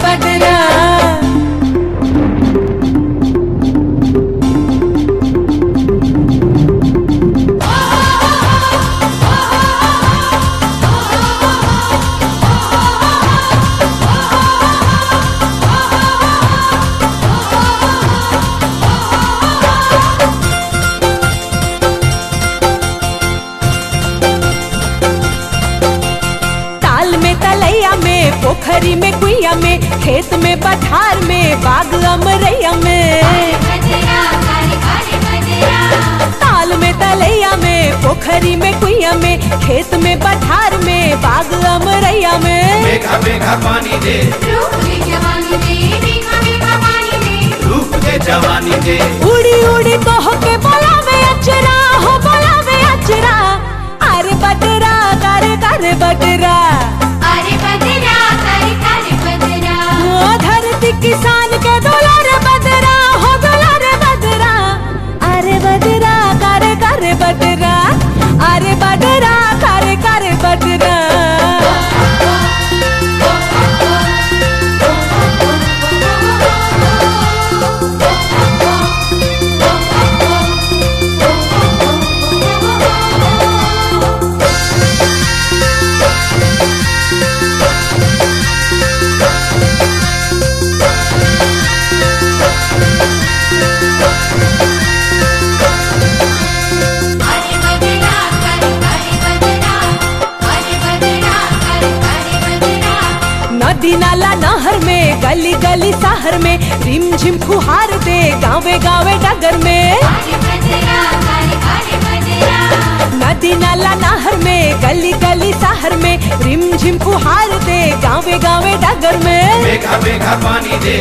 बदरा ताल में तलैया में पोखरी में कुइया में खेत में पठार में बाग अमरैया में ताल में तलैया में पोखरी में कुइया में खेत में पठार में बाग अमरैया में मेघा मेघा पानी दे रूप दे जवानी दे उड़ी उड़ी कह के बोला में अचरा हो बोला में अचरा अरे बटरा करे करे बटरा ओ धरती किसान के दुलार बदरा हो दुलार बदरा अरे बदरा करे करे बदरा अरे बदरा करे करे बदरा नदी नाला नहर में गली गली शहर में रिम झिम फुहार दे गावे गावे डगर में नदी नाला नहर में गली गली शहर में रिम झिम फुहार दे गावे गावे डगर में मेघा मेघा पानी दे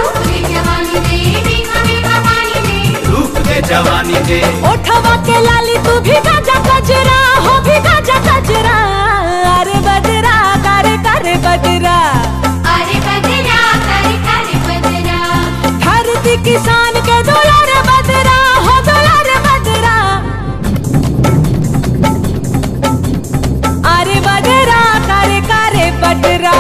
रूप दे जवानी दे ओठवा के लाली तू भी गाजा कजरा हो भी गाजा कजरा अरे बदरा करे करे बदरा धरती किसान के दुलार बदरा हो दुलार बदरा अरे बदरा करे करे बदरा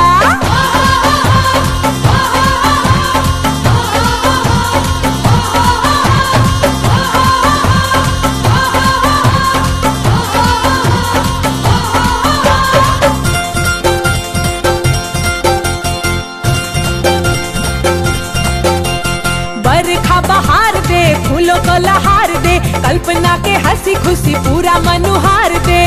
बरखा बहार दे फूलों को लहार दे कल्पना के हंसी खुशी पूरा मनुहार दे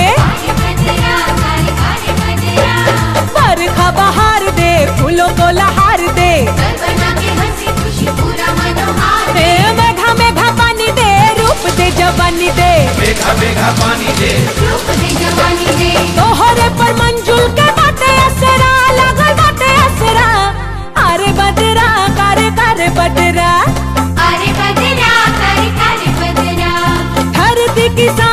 बरखा बहार दे फूलों को लहार दे ए मेघा मेघा पानी दे रूप दे जवानी दे मेघा मेघा पानी दे तोहरे पर मंजुल के बाटे असरा लगल बाटे असरा अरे बदरा करे करे बदरा धरती किसान